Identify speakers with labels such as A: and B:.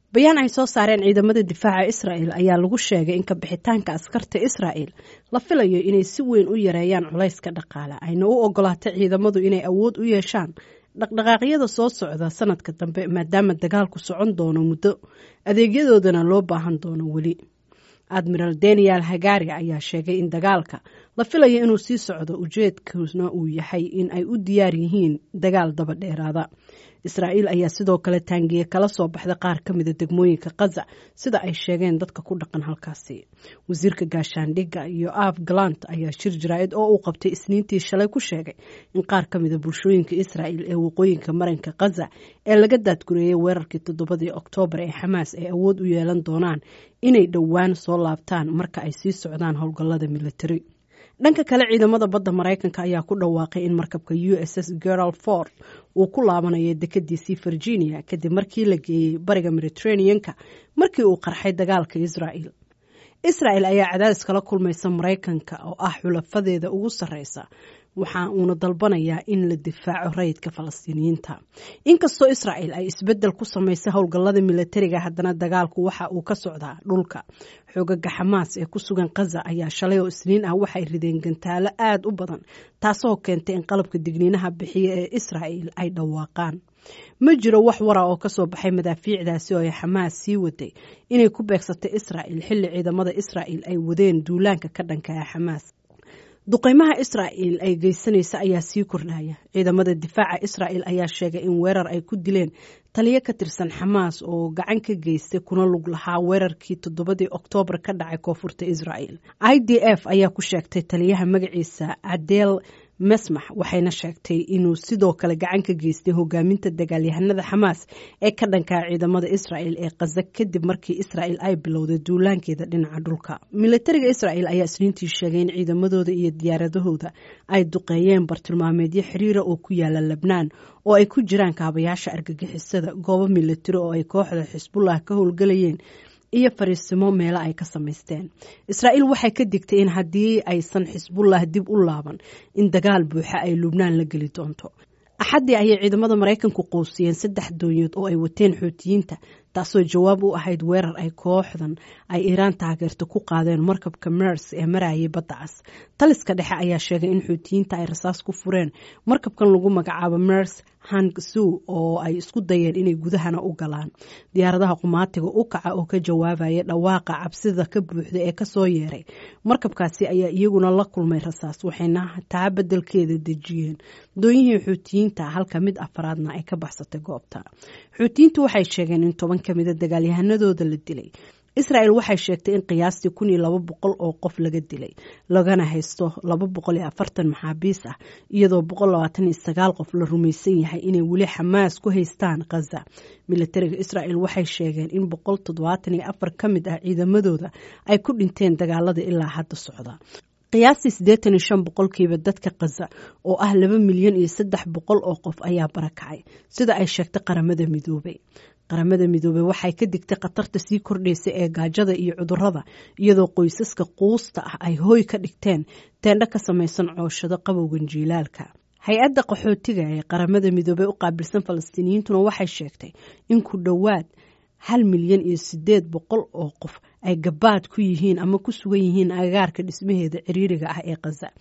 A: bayaan ay soo saareen ciidamada difaaca israa'el ayaa lagu sheegay in kabixitaanka askarta israa'el la filayo inay si weyn u yareeyaan culayska dhaqaale ayna u ogolaatay ciidamadu inay awood u yeeshaan dhaqdhaqaaqyada soo socda sanadka dambe maadaama dagaalku socon doono muddo adeegyadoodana loo baahan doono weli admiral daniel hagari ayaa sheegay in dagaalka la filayo inuu sii socdo ujeedkuna uu yahay in ay u diyaar yihiin dagaal daba dheeraada israa'iil ayaa sidoo kale taangiye kala soo baxday qaar ka mida degmooyinka kaza sida ay sheegeen dadka ku dhaqan halkaasi wasiirka gaashaandhigga iyo af galant ayaa shir jaraa'id oo uu qabtay isniintii shalay ku sheegay in qaar ka mida bulshooyinka israa'il ee waqooyinka maranka kaza ee laga daadgureeyey weerarkii toddobadii oktoobar ee xamaas ay awood u yeelan doonaan inay dhowaan soo laabtaan marka ay sii socdaan howlgallada militari dhanka kale ciidamada badda maraykanka ayaa ku dhawaaqay in markabka u s s gerald ford uu ku laabanayo dekadiisii virginia kadib markii la geeyey bariga mediterraneanka markii uu qarxay dagaalka israa'el israa'el ayaa cadaadis kala kulmaysa maraykanka oo ah xulafadeeda ugu sarreysa waxa uuna dalbanayaa in la difaaco rayidka falastiiniyiinta inkastoo israa'el ay isbeddel ku samaysay howlgallada militariga haddana dagaalku waxa uu ka socdaa dhulka xoogaga xamaas ee ku sugan kaza ayaa shalay oo isniin ah waxay rideen gantaalo aada u badan taasoo keentay in qalabka digniinaha bixiya ee israa'el ay dhawaaqaan ma jiro wax wara oo kasoo baxay madaafiicdaasi oo ay xamaas sii waday inay ku beegsatay israa'el xilli ciidamada israa'el ay wadeen duulaanka ka dhanka ah xamaas duqeymaha israa'el ay geysanaysa ayaa sii kordhaya ciidamada difaaca israa'el ayaa sheegay in weerar ay ku dileen taliyo ka tirsan xamaas oo gacan ka geystay kuna lug lahaa weerarkii toddobadii oktoobar ka dhacay koonfurta israa'el i d f ayaa ku sheegtay taliyaha magaciisa cadeel mesmax waxayna sheegtay inuu sidoo kale gacan ka geystay hogaaminta dagaalyahanada xamaas ee ka dhankaa ciidamada israa'el ee kaza kadib markii israa'el ay bilowday duulaankeeda dhinaca dhulka militariga israa'el ayaa isniintii sheegay in ciidamadooda iyo diyaaradahooda ay duqeeyeen bartilmaameedyo xiriira oo ku yaala lebnaan oo ay ku jiraan kaabayaasha argagixisada goobo militari oo ay kooxda xisbullah ka howlgalayeen iyo fariisimo meelo ay ka samaysteen israa'iil waxay ka digtay in haddii aysan xisbullah dib u laaban in dagaal buuxa ay lubnaan la geli doonto axaddii ayay ciidamada maraykanku qousiyeen saddex doonyood oo ay wateen xuutiyiinta taasoo jawaab u ahayd weerar ay kooxdan ay iiraan taageerta ku qaadeen markabka mers ee marayay badda cas taliska dhexe ayaa sheegay in xuutiyiinta ay rasaas ku fureen markabkan lagu magacaabo mers hangsu oo ay isku dayeen inay gudahana u galaan diyaaradaha qumaatiga u kaca oo ka jawaabaya dhawaaqa cabsida ka buuxda ee kasoo yeeray markabkaasi ayaa iyaguna la kulmay rasaas waxayna taa bedelkeeda dejiyeen doonyihii xuutiyiinta halka mid afaraadna ay ka baxsatay goobta xuutiyiintu waxay sheegeen in toban ka mida dagaalyahanadooda la dilay israa'el waxay sheegtay in qiyaastii kun iyo laba boqol oo qof laga dilay lagana haysto laba boqol iyo afartan maxaabiis ah iyadoo boqol labaatan iyo sagaal qof la rumaysan yahay inay weli xamaas ku haystaan khaza militariga israa'el waxay sheegeen in boqol toddobaatan iyo afar ka mid ah ciidamadooda ay ku dhinteen dagaalada ilaa hadda socda qiyaastii siddeetan iyo shan boqolkiiba dadka khaza oo ah laba milyan iyo saddex boqol oo qof ayaa barakacay sida ay sheegtay qaramada midoobay qaramada midoobey waxay ka digtay khatarta sii kordhaysa ee gaajada iyo cudurada iyadoo qoysaska quusta ah ay hooy ka dhigteen teendho ka samaysan cooshado qabowgan jiilaalka hay-adda qaxootiga ee qaramada midoobey u qaabilsan falastiiniyiintuna waxay sheegtay in ku dhowaad hal milyan iyo sideed boqol oo qof ay gabaad ku yihiin ama ku sugan yihiin agagaarka dhismaheeda ciriiriga ah ee khaza